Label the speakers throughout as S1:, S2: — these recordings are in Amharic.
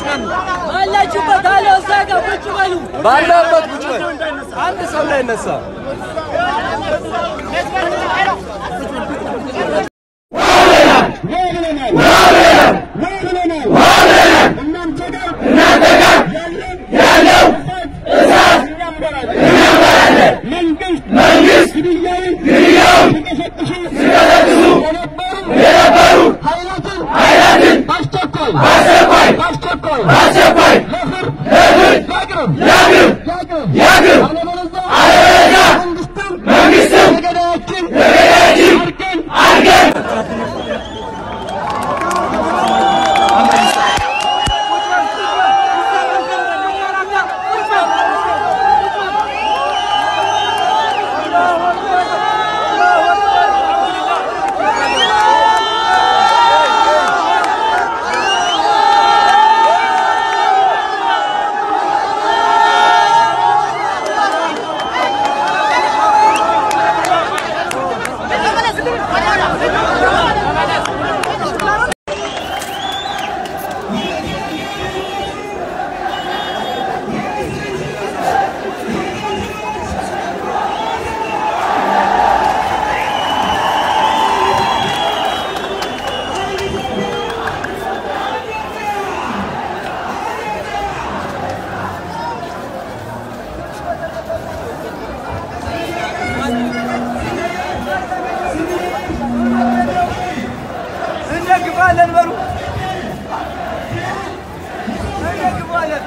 S1: በሉ።
S2: አላችሁበት አለ እዛ ጋር ቁጭ በሉ።
S1: ባለበት ቁጭ በል። አንድ ሰው ላይ ነሳ።
S3: መንግስት ግድያውን ሲቀሰቅሱ የነበሩ ኃይላትን በአስቸኳይ በአስቸኳይ ለፍርድ ያቅርብ አለበለዚያ መንግስትም የገዳያችን አድርገን
S1: እንደግፋለን በሉ። እንደግፋለን።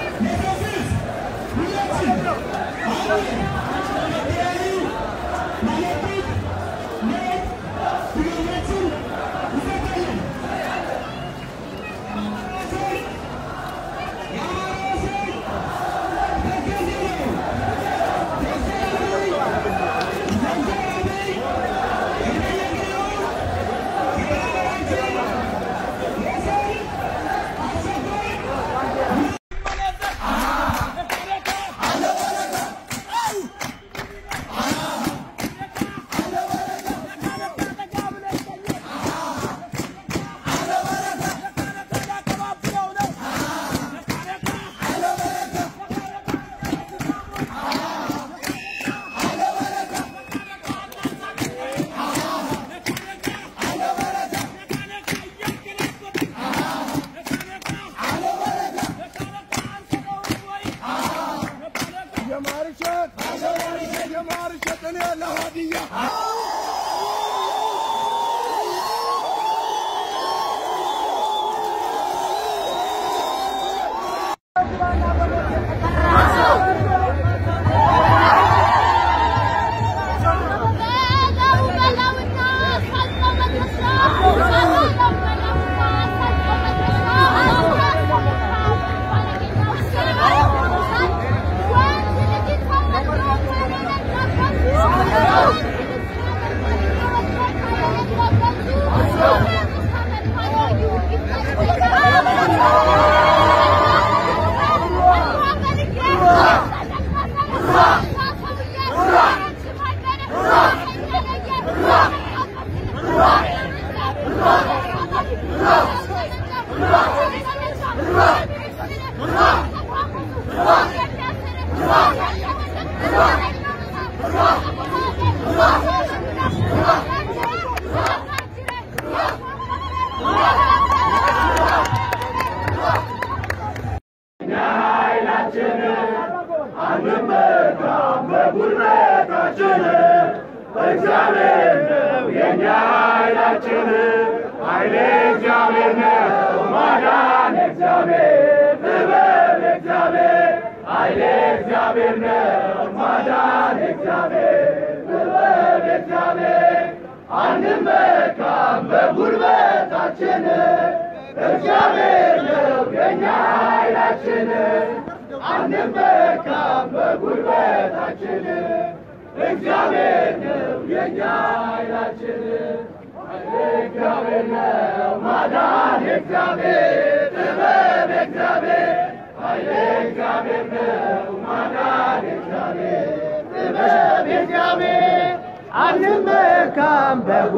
S4: አንመካም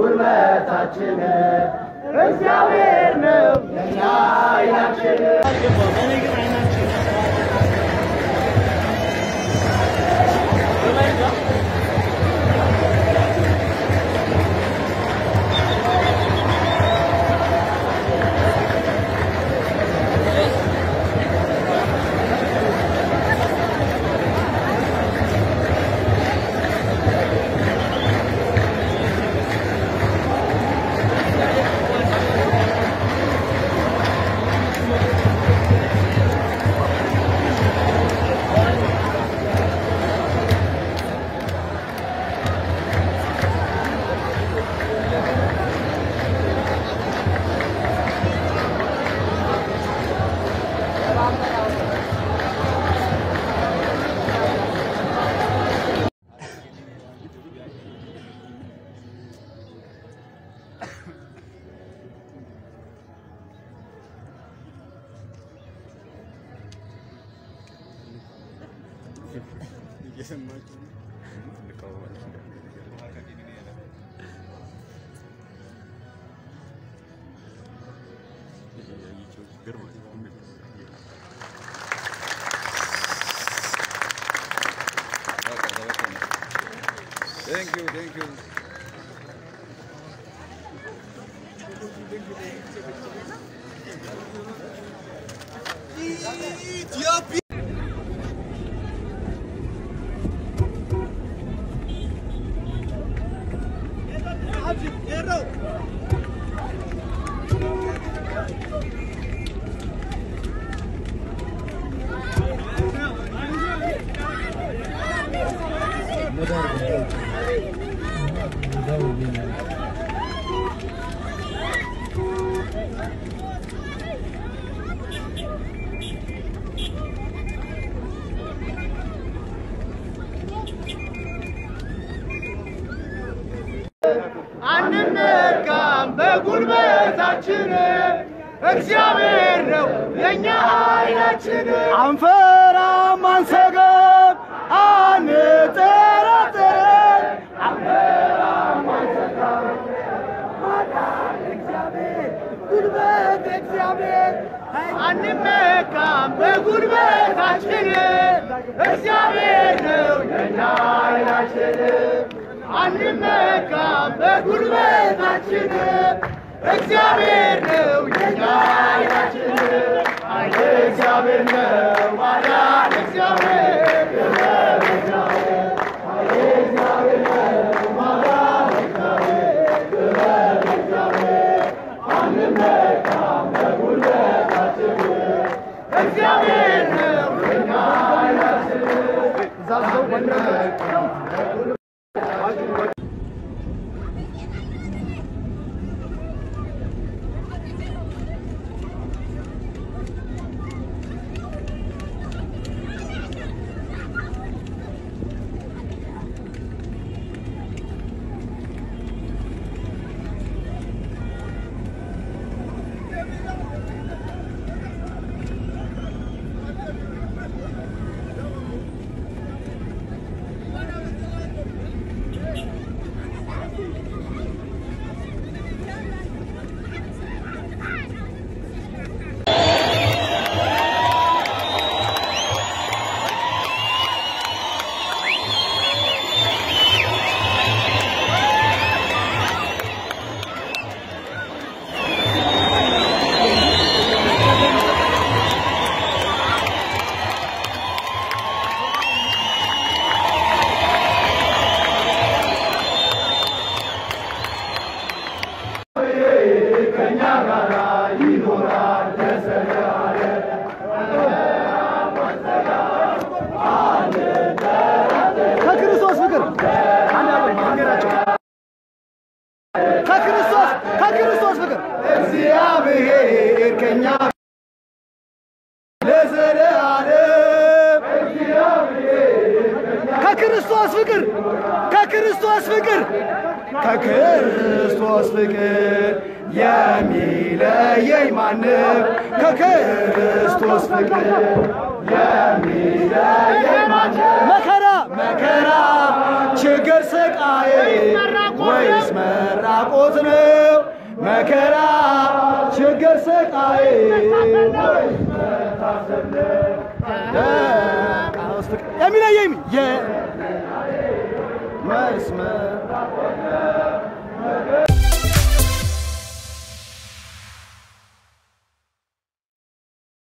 S4: በጉልበታችን እግዚአብሔር ነው የኛ ኃይላችን።
S5: Thank you, thank you.
S4: አንነካም በጉልበታችን እግዚአብሔር ነው የኛ ኃይላችን። አንፈራም፣ አንሰጋም፣ አንጠራጠርም። አንፈራም፣ አንሰጋም፣ ማዳን እግዚአብሔር ጉልበት እግዚአብሔር አንመካም በጉልበታችን እግዚአብሔር ነው የኛ ኃይላችን። አንመካም በጉልበታችን እግዚአብሔር ነው የኛ ኃይላችን። ኃይል እግዚአብሔር ነው ማዳን እግዚአብሔር ጥበብ እግዚአብሔር ኃይል እግዚአብሔር ነው ማዳን እግዚአብሔር ጥበብ እግዚአብሔር አንመካም በጉልበታችን እግዚአብሔር ነው የኛ ኃይላችን። ዛዘው አንመካም ከክርስቶስ ፍቅር አንገራቸው ከክርስቶስ ከክርስቶስ ፍቅር እግዚአብሔር ከኛ ለዘለዓለም ከክርስቶስ ፍቅር ከክርስቶስ ፍቅር ከክርስቶስ ፍቅር የሚለየኝ ማንም ከክርስቶስ ፍቅር የሚለየኝ ማንም መከራ መከራ ችግር ስቃይ ወይስ መራቆት ነው መከራ ችግር ስቃይ ወይስ መታሰብ ነው የሚለየኝ የመስመር